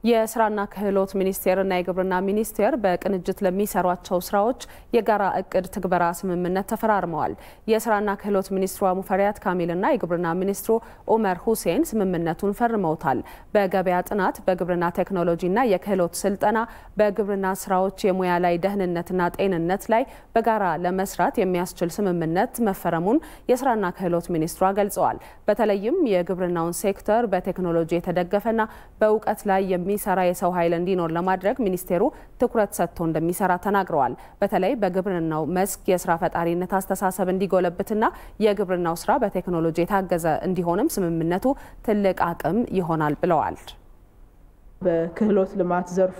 የስራና ክህሎት ሚኒስቴርና የግብርና ሚኒስቴር በቅንጅት ለሚሰሯቸው ስራዎች የጋራ እቅድ ትግበራ ስምምነት ተፈራርመዋል። የስራና ክህሎት ሚኒስትሯ ሙፈሪያት ካሚልና የግብርና ሚኒስትሩ ኡመር ሁሴን ስምምነቱን ፈርመውታል። በገበያ ጥናት፣ በግብርና ቴክኖሎጂና የክህሎት ስልጠና፣ በግብርና ስራዎች የሙያ ላይ ደህንነትና ጤንነት ላይ በጋራ ለመስራት የሚያስችል ስምምነት መፈረሙን የስራና ክህሎት ሚኒስትሯ ገልጸዋል። በተለይም የግብርናውን ሴክተር በቴክኖሎጂ የተደገፈና በእውቀት ላይ የሚ የሚሰራ የሰው ኃይል እንዲኖር ለማድረግ ሚኒስቴሩ ትኩረት ሰጥቶ እንደሚሰራ ተናግረዋል። በተለይ በግብርናው መስክ የስራ ፈጣሪነት አስተሳሰብ እንዲጎለብትና የግብርናው ስራ በቴክኖሎጂ የታገዘ እንዲሆንም ስምምነቱ ትልቅ አቅም ይሆናል ብለዋል። በክህሎት ልማት ዘርፉ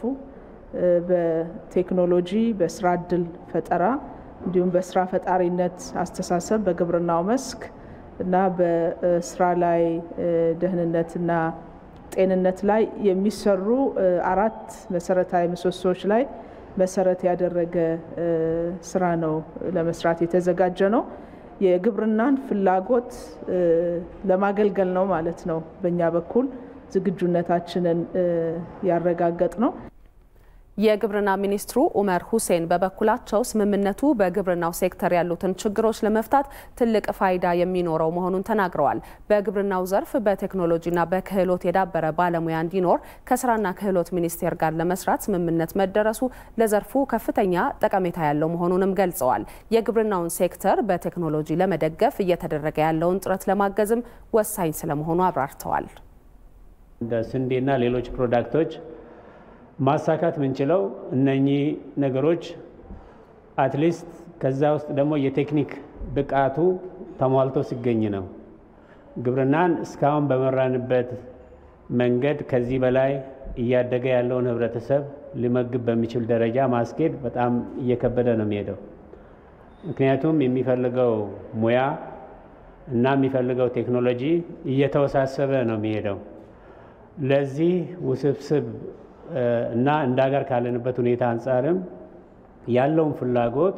በቴክኖሎጂ በስራ እድል ፈጠራ እንዲሁም በስራ ፈጣሪነት አስተሳሰብ በግብርናው መስክ እና በስራ ላይ ደህንነትና ጤንነት ላይ የሚሰሩ አራት መሰረታዊ ምሰሶዎች ላይ መሰረት ያደረገ ስራ ነው ለመስራት የተዘጋጀ ነው። የግብርናን ፍላጎት ለማገልገል ነው ማለት ነው። በእኛ በኩል ዝግጁነታችንን ያረጋገጥ ነው። የግብርና ሚኒስትሩ ኡመር ሁሴን በበኩላቸው ስምምነቱ በግብርናው ሴክተር ያሉትን ችግሮች ለመፍታት ትልቅ ፋይዳ የሚኖረው መሆኑን ተናግረዋል። በግብርናው ዘርፍ በቴክኖሎጂና በክህሎት የዳበረ ባለሙያ እንዲኖር ከስራና ክህሎት ሚኒስቴር ጋር ለመስራት ስምምነት መደረሱ ለዘርፉ ከፍተኛ ጠቀሜታ ያለው መሆኑንም ገልጸዋል። የግብርናውን ሴክተር በቴክኖሎጂ ለመደገፍ እየተደረገ ያለውን ጥረት ለማገዝም ወሳኝ ስለመሆኑ አብራርተዋል። እንደ ስንዴና ሌሎች ፕሮዳክቶች ማሳካት ምንችለው እነኚህ ነገሮች አትሊስት ከዛ ውስጥ ደግሞ የቴክኒክ ብቃቱ ተሟልቶ ሲገኝ ነው። ግብርናን እስካሁን በመራንበት መንገድ ከዚህ በላይ እያደገ ያለውን ህብረተሰብ ሊመግብ በሚችል ደረጃ ማስኬድ በጣም እየከበደ ነው የሚሄደው። ምክንያቱም የሚፈልገው ሙያ እና የሚፈልገው ቴክኖሎጂ እየተወሳሰበ ነው የሚሄደው። ለዚህ ውስብስብ እና እንደ ሀገር ካለንበት ሁኔታ አንጻርም ያለውን ፍላጎት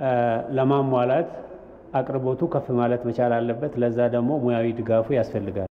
ለማሟላት አቅርቦቱ ከፍ ማለት መቻል አለበት። ለዛ ደግሞ ሙያዊ ድጋፉ ያስፈልጋል።